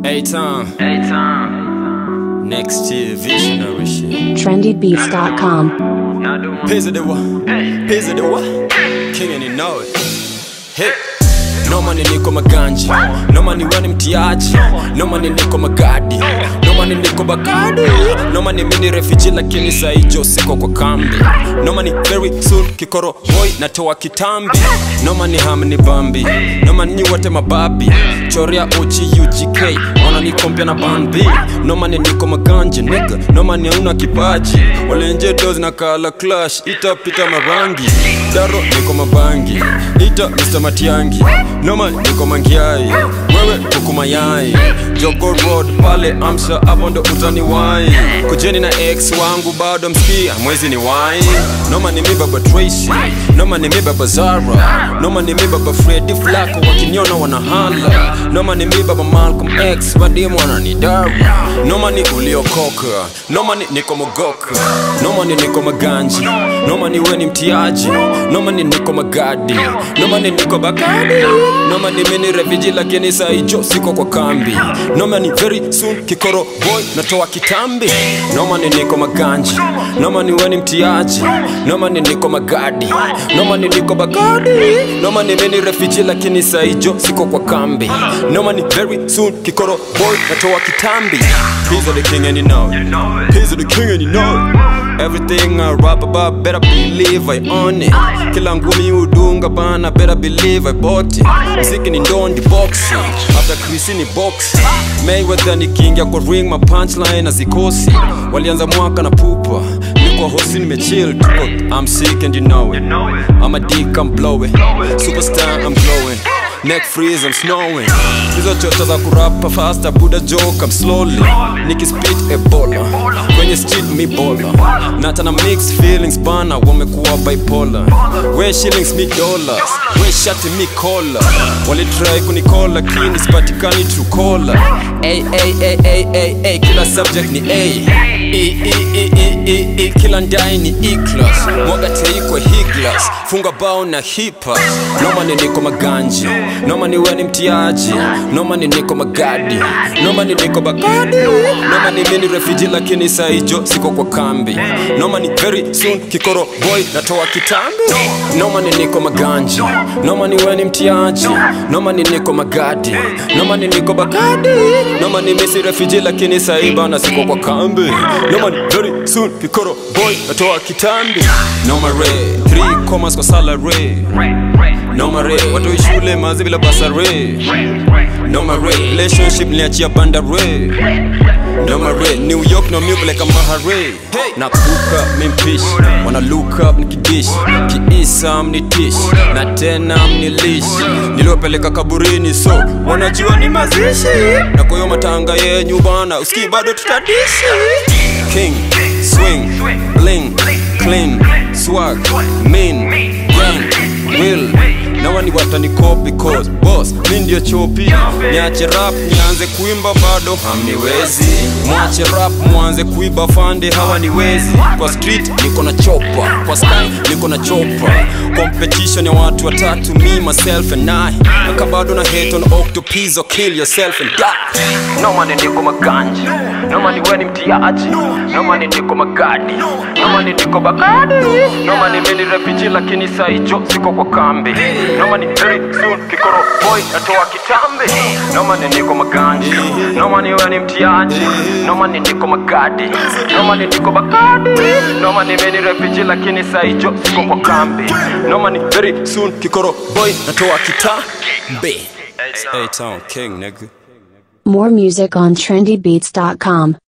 A-Town, A-Town. next year, visionary shit. trendybeats.com. Now do my Pizza the what? Pizza the what? King and you know it. Hey. No money niko maganji No money wani mtiaji No money niko magadi No money niko bagadi No money mini refugee lakini saijo siko kwa kambi No money very soon kikoro boy natoa kitambi No money hamni bambi No money nyi wote mababi Choria OG UGK Ona niko mpya na bambi No money niko maganji nigga No money hauna kipaji Walenje doz na kala clash Ita pita marangi Daro niko mabangi Ita Mr. Matiangi Noma niko mangiai Wewe kuku mayai Jogo Road pale Amsha hapo ndo utani wai Kujeni na ex wangu bado mskia mwezi ni wai Noma ni mi baba Tracy Noma ni mi baba Zara Noma ni mi baba Freddy Flacco wakiniona wanahala Noma ni mi baba Malcolm X wadimu wananidara Noma ni uliokoka Noma ni niko mogoka Noma ni niko maganji Noma ni we ni mtiaji Noma ni niko magadi Noma ni niko bakadi Noma ni mini refugee lakini saijo siko kwa kambi Noma ni very soon kikoro boy natoa kitambi Noma ni niko maganji Noma ni we ni mtiaji Noma ni niko magadi Noma ni niko bagadi Noma ni mini refugee lakini saijo siko kwa kambi Noma ni very soon kikoro boy natoa kitambi He's the king and you know it know it. He's the king and you know it Everything I rap about better believe I own it Kila ngumi udunga bana better believe I bought it Mziki ni ndondi boxing After Chris ni boxing Mayweather ni king ya kwa ring ma punchline na zikosi Walianza mwaka na pupa Niko hosi nimechill tuko I'm sick and you know it Know it. I'm a dick, I'm blowing Superstar, I'm glowing Neck freeze, I'm snowing Hizo chocha za kurapa faster Buddha joke, I'm slowly Nikispit ebola Kwenye street mi bola Nata na mixed feelings bana Wamekuwa bipolar We shillings mi dollars We shati mi kola Walitry kunikola Kini sipatikani true caller Ay, ay, ay, ay, ay, ay Kila subject ni A E, E, E, E, E, E Kila ndai ni E-class Mwaga teikwe higlas Funga bao na hipa Noma ni niko maganji Noma ni we ni mtiaji Noma ni niko magadi Noma ni niko bagadi Noma ni mini refugee lakini saijo siko kwa kambi Noma ni very soon kikoro boy natoa kitambi Noma ni niko maganji Noma ni we ni mtiaji Noma ni niko magadi Noma ni niko bagadi Noma ni misi refugee lakini saiba na siko kwa kambi Noma ni very soon kikoro boy natoa kitambi Noma re 3 commas kwa salary Noma re watu shule mazi bila basare Noma re relationship niachia banda re Noma re New York no move like a mahare Na kuka mimpish Wanna look up nikidish Kiisa mnitish Na tena mnilish Niliopeleka kaburini so Wanajua ni mazishi Na kwa hiyo matanga yenyu bana Uski bado tutadishi King, swing, bling, clean, swag, mean, gang, will na wani watanikopi cause boss mi ndio chopi niache rap nianze kuimba bado hamniwezi mwache rap mwanze kuiba fande hawaniwezi kwa street niko na chopa kwa sky niko na chopa competition ya watu watatu me myself and I naka bado na hate on octopus or kill yourself and die no man niko maganji no man we ni mtiaji no man niko magadi no man niko bagadi no man mimi ni refugee lakini saijo siko kwa kambi no man very soon kikoro boy natoa kitambi no man niko maganji no man we ni mtiaji no man niko magadi no man niko bagadi no man mimi ni refugee lakini saijo siko kwa kambi no man very soon kikoro boy natoa kitambi A-Town King nigga More music on trendybeats.com.